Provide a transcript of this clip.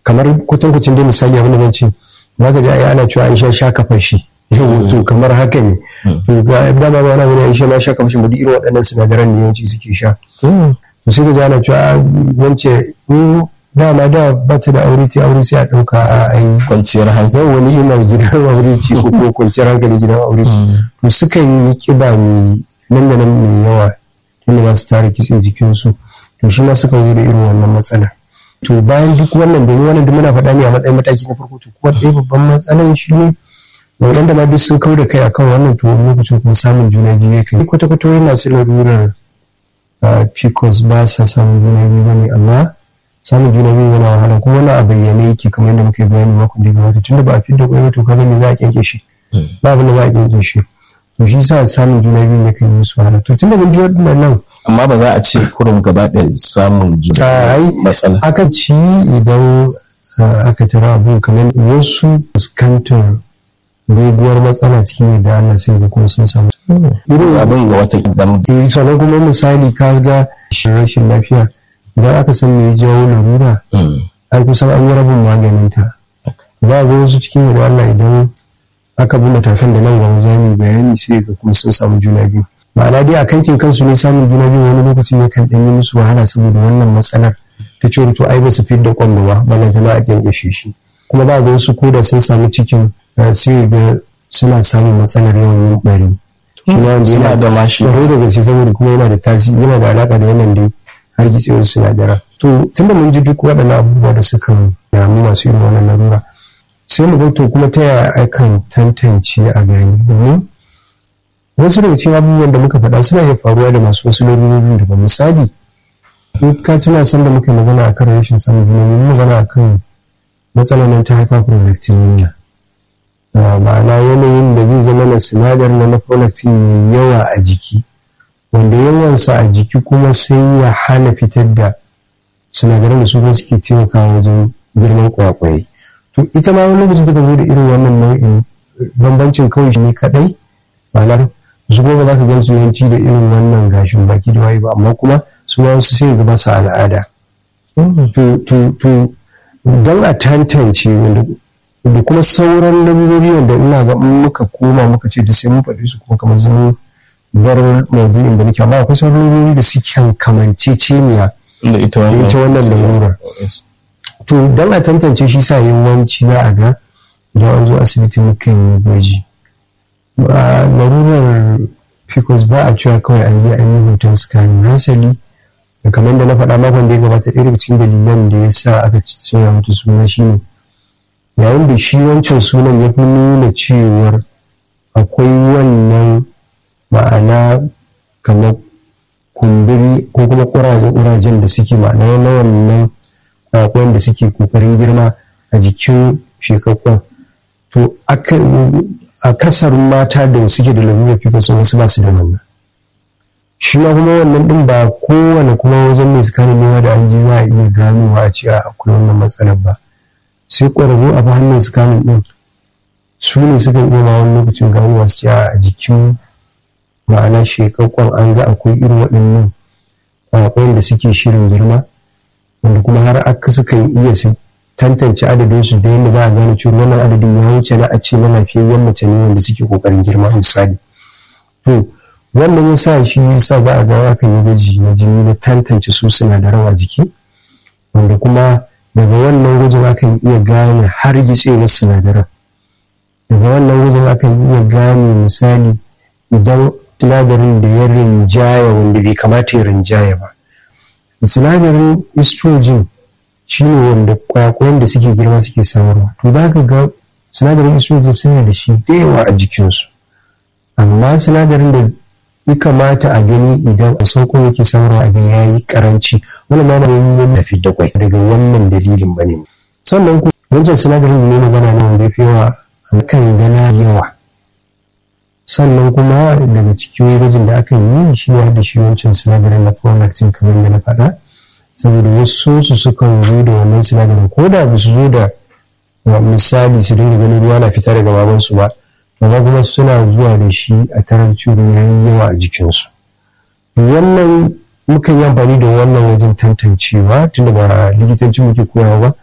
kamar kwatankwacin dai misali abin da zan ce za ka ji ai ana cewa Aisha sha kafa shi to kamar haka ne to ga dama ba wani abu ne Aisha ma sha kafa shi duk irin waɗannan sinadaran ne yawanci suke sha to sai ka ji ana cewa wance dama da ba ta da aure ta aure sai a ɗauka a ai kwanciyar hankali yau wani ina gidan aure ce ko ko kwanciyar hankali gidan aure ce to sukan yi kiba mai nan da nan mai yawa tunda za su tara kitse jikinsu to shi ma suka zo da irin wannan matsala to bayan duk wannan domin wannan duk muna faɗa ne a matsayin mataki na farko to kuma ɗaya babban matsalan shi ne waɗanda ma duk sun kau da kai akan wannan to wani lokacin kuma samun juna biyu ya kai kwata-kwata wai masu larurar pcos ba sa samun juna biyu ba ne amma samun juna biyu yana wahala kuma wani a bayyane yake kamar yadda muka yi bayani makon da ya gabata tunda ba a fidda kwai to kaga me za a kyanke shi ba abin da za a kyanke shi to shi sa samun juna biyu ne kan yi musu wahala to tunda mun ji waɗannan amma ba za a ce kurum gaba da samun juna matsala aka ci idan aka tara abu kamar wasu fuskantar doguwar matsala cikin yadda Allah sai ga kuma sun samu irin abin ga wata idan eh sannan kuma misali ka ga rashin lafiya idan aka san me ya jawo larura ai kusan an yi rabin maganin ta ba ga wasu cikin yadda Allah idan aka bi matakan da nan gaba za mu bayani sai ga kuma sun samu juna biyu ma'ana dai a kankin kansu ne samun juna biyu wani lokaci ne kan ɗan yi musu wahala saboda wannan matsalar ta ce to ai ba su fit da kwallo ba balla tana a kyankyashe shi kuma ba ga wasu koda sun samu cikin sai ga suna samun matsalar yawan yin bari suna da mashi kwarai da gaske saboda kuma yana da tasiri yana da alaka da wannan dai har gitsewar sinadaran to tunda mun ji duk waɗannan abubuwa da suka damu masu irin wannan larura sai mu ga to kuma ta yaya akan tantance a gani domin wasu daga cikin abubuwan da muka faɗa suna iya faruwa da masu wasu larurori da ba misali in ka tuna san da muka magana akan rashin samun juna mun magana akan matsalar nan ta hyperprolactinemia ma'ana yanayin da zai zama na sinadar na prolactin mai yawa a jiki wanda yawansa a jiki kuma sai ya hana fitar da sinadaran da su kuma suke taimakawa wajen girman kwakwaye to ita ma wani lokacin ta zo da irin wannan nau'in bambancin kawai shi ne kadai ma'anar su kuma ba za ka gan su yanci da irin wannan gashin baki da waye ba amma kuma su ma wasu sai ga ba su al'ada to don a tantance wanda da kuma sauran lamurori wanda ina ga muka koma muka ce da sai mun faɗi su kuma kamar zama bar maudu'in da nake amma akwai sauran lamurori da suke kamanceceniya da ita wannan larurar to don a tantance shi sa yawanci za a ga idan an zo asibiti mukan yi gwaji larurar pcos ba a cewa kawai an je an yi hoton scanning hasali da kamar da na faɗa makon da ya gabata ɗaya daga cikin dalilan da ya sa aka soya mata suna shine yayin da shi wancan sunan ya fi nuna cewar akwai wannan ma'ana kamar kumburi ko kuma ƙurajen da suke ma'ana na wannan kwakwan da suke kokarin girma a jikin shekakkun to a kasar mata da suke da lalurar pcos wasu ba su da wannan shi ma kuma wannan din ba kowane kuma wajen mai tsakanin nema da an ji za a iya ganowa a cewa akwai wannan matsalar ba sai ƙwararru a hannun tsakanin din su ne sukan iya ma wani lokacin ganowa su cewa a jikin ma'ana shekakkun an ga akwai irin waɗannan kwakwan da suke shirin girma wanda kuma har aka sukan iya su tantance adadin su da yadda za a gane cewa wannan adadin ya wuce na a ce na lafiyayyen mace ne wanda suke kokarin girma misali to wannan ya sa shi ya sa za a ga akan yi gwaji na jini na tantance su sinadaran a jiki wanda kuma daga wannan gwajin akan iya gane har gitsewar sinadaran daga wannan gwajin akan iya gane misali idan sinadarin da ya rinjaya wanda bai kamata ya rinjaya ba sinadarin estrogen shi ne wanda kwakwayen da suke girma suke samarwa to za ka ga sinadarin estrogen suna da shi da yawa a jikinsu amma sinadarin da ya kamata a gani idan a sauko yake samarwa a ga ya yi karanci wani ma na yi tafi da kwai daga wannan dalilin ba ne sannan ku wancan sinadarin da ne magana ne wanda ya fi yawa kan gana yawa sannan kuma daga cikin gwajin da aka yi shi ne da shi wancan sinadarin na prolactin kamar da na faɗa saboda wasu su sukan zo da wannan sinadarin ko da ba su zo da misali su dinga ganin ruwa na fita daga babansu ba amma kuma suna zuwa da shi a tarar ciro ya yi yawa a jikinsu wannan mukan yi amfani da wannan wajen tantancewa tunda ba likitanci muke koyawa ba